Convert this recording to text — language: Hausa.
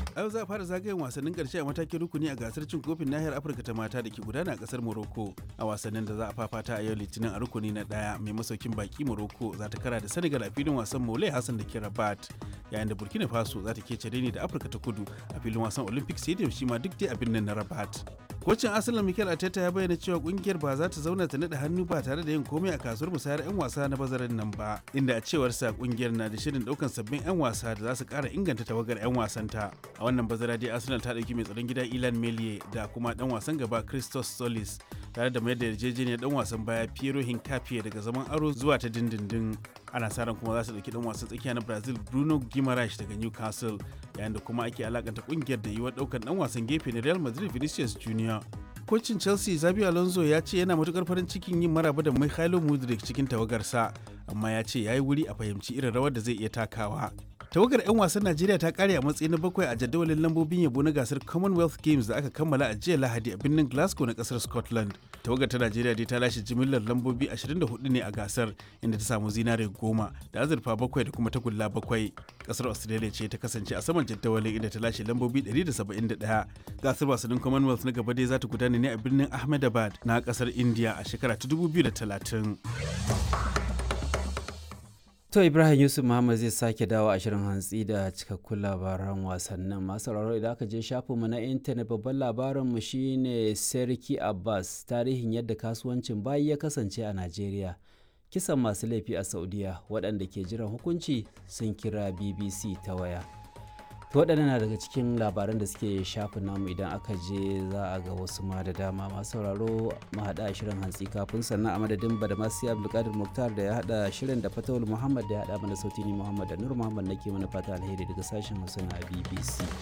a yau za a fara zagayen wasannin karshe a matakin rukuni a gasar cin kofin nahiyar afirka ta mata da ke gudana a kasar morocco a wasannin da za a fafata a yau litinin a rukuni na daya mai masaukin baki morocco za ta kara da senegal a filin wasan mole hassan da ke rabat yayin da burkina faso za ta kece ne da afirka ta kudu a filin wasan olympic stadium shi ma duk dai a birnin na rabat kocin arsenal mikel arteta ya bayyana cewa kungiyar ba za ta zauna ta nada hannu ba tare da yin komai a kasuwar musayar 'yan wasa na bazarin nan ba inda a cewarsa kungiyar na da shirin daukan sabbin 'yan wasa da za su kara inganta tawagar 'yan wasanta a wannan bazara dai arsenal ta dauki mai tsaron gida ilan melie da kuma dan wasan gaba christos solis tare da mayar da yarjejeniyar dan wasan baya piero hincapié daga zaman aro zuwa ta dindindin ana sa ran kuma za su dauki dan wasan tsakiya na brazil bruno guimaraes daga newcastle yayin da kuma ake alakanta kungiyar da yiwuwar daukan dan wasan gefe na real madrid vinicius junior kocin chelsea zabi alonso ya ce yana matukar farin cikin yin maraba da mikhailo mudrik cikin tawagarsa amma ya ce ya yi wuri a fahimci irin rawar da zai iya takawa tawagar 'yan wasan najeriya ta kare a matsayi na bakwai a jadawalin lambobin yabo na gasar commonwealth games da aka kammala a jiya lahadi a birnin glasgow na kasar scotland tawagar ta najeriya dai ta lashe jimillar lambobi 24 ne a gasar inda ta samu zinare goma da azurfa bakwai da kuma tagulla bakwai kasar australia ce ta kasance a saman jadawalin inda ta lashe lambobi 171 gasar wasannin commonwealth na gaba dai za ta gudana ne a birnin ahmedabad na kasar india a shekara ta 2030 To Ibrahim Yusuf Muhammad zai sake dawo a shirin hantsi da cikakkun labaran wasannin masu sauraro idan aka je shafinmu na intanet babban labarinmu shine Serki Abbas tarihin yadda kasuwancin bayi ya kasance a Najeriya. Kisan masu laifi a Saudiya waɗanda ke jiran hukunci sun kira BBC ta waya. To waɗannan na daga cikin labaran da suke shafin namu idan aka je za a ga wasu ma da dama masu sauraro mu haɗa shirin hantsi kafin sannan a madadin badamasi abdulkadir muktar da ya haɗa shirin da fatawul muhammad da ya haɗa mana sauti ni muhammad da nur muhammad nake mana fata alheri daga sashen hausa na bbc